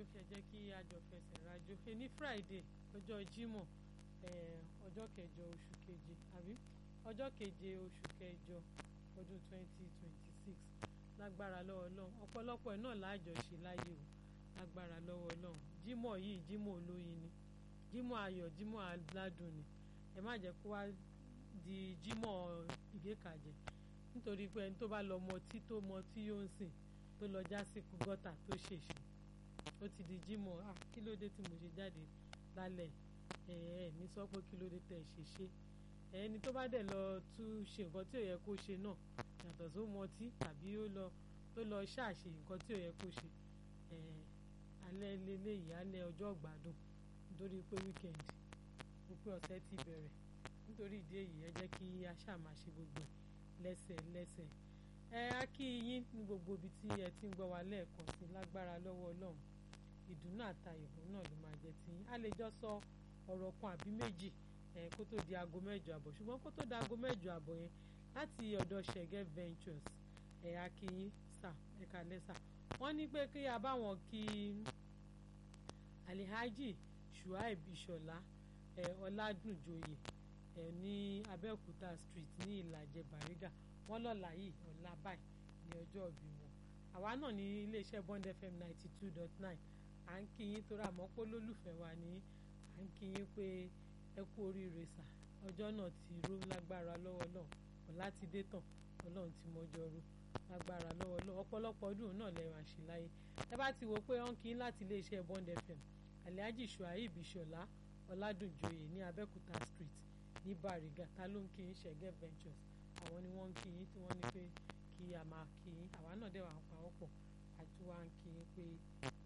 ṣe jẹ́ kí a jọ fẹsẹ̀ rajo ẹni friday ọjọ́ jímọ̀ ọjọ́ kẹjọ oṣù keje àbí ọjọ́ keje oṣù kẹjọ ọdún twenty twenty six lágbára lọ́wọ́ ọlọ́run ọ̀pọ̀lọpọ̀ ẹ̀ náà láàjọ ṣe láyé o lágbára lọ́wọ́ ọlọ́run jímọ̀ yìí jímọ̀ olóyin ni jímọ̀ ayọ̀ jímọ̀ aládùn ni ẹ má jẹ́ kó wá di jímọ̀ ìgékàjẹ́ nítorí pé ẹni tó bá lọ mọtí tó mọtí yóò ń sìn tó lọ já sí gọ́tà tó ṣèṣe ó ti di jímọ̀ ah kí ló dé tí mo ṣe jáde lálẹ́ ẹ ẹ ní sọ pé kí ló dé tẹ̀ ṣe ṣe ẹni tó bá dẹ̀ lọ tún ṣe nǹkan tí ò yẹ kó ṣe náà yàtọ̀ tó mọtí tàbí ó lọ tó lọ ṣàṣe nǹkan tí ò yẹ kó ṣe ẹ alẹ́ lélẹ́yìí alẹ́ ọjọ́ gbádùn nítorí pé wíkẹ́ndì òpin ọ̀sẹ̀ ti bẹ̀rẹ̀ nítorí ìdí èyí ẹ jẹ́ kí a ṣáà máa ṣe gbogbo lẹ́sẹ̀ lẹ́sẹ̀ ẹ á kí yín ní gbogbo ibi tí ẹ ti ń gbọ́ wa lẹ́ẹ̀kan sí lágbára lọ́wọ́ ọlọ́run ìdùnnú àtayọ̀ náà ló máa jẹ́ tí a lè jọ sọ ọ̀rọ̀ kan àbí méjì ẹ kó tó di aago mẹ́jọ àbọ̀ ṣùgbọ́n kó tó di aago mẹ́jọ àbọ̀ yẹn láti ọ̀dọ̀ ṣẹ̀gẹ́ ventures ẹ á kí yín sà ẹ kálẹ́ sà wọ́n ní pé kí a bá wọn kí alihaji shuaib ìṣọ̀lá ẹ ọládùnjoyè ẹ ní abẹ́òkúta street ní ìlàjẹ bàrígà wọ́n lọ́la yìí ọ̀la báyìí ní ọjọ́ ìbí wọn àwa náà ní iléeṣẹ́ bond fm ninety two dot nine à ń kí yín torí àmọ́ pé lólùfẹ́ wa ní à ń kí yín pé ẹ kú oríire sà ọjọ́ náà ti ró lágbára lọ́wọ́ náà ọ̀la ti dé tàn ọlọ́run ti mọjọ́ ró lágbára lọ́wọ́ náà ọ̀pọ̀lọpọ̀ ọdún náà lẹ́yìn àṣẹ láyé ẹ bá ti wò pé wọ́n kí yín láti iléeṣẹ́ bond fm alhaji shuaib ìṣọ̀lá ọládùnjoyè ní abẹ́òkúta street ní bàrígà ta ló ń kí yín ṣẹ̀gẹ́ ventures àwọn ni wọ́n ń kí yín tí wọ́n ní pé kí a máa kí yín àwa náà dẹ̀ wà ń pawọ́ pọ̀ àti wá ń kí yín pé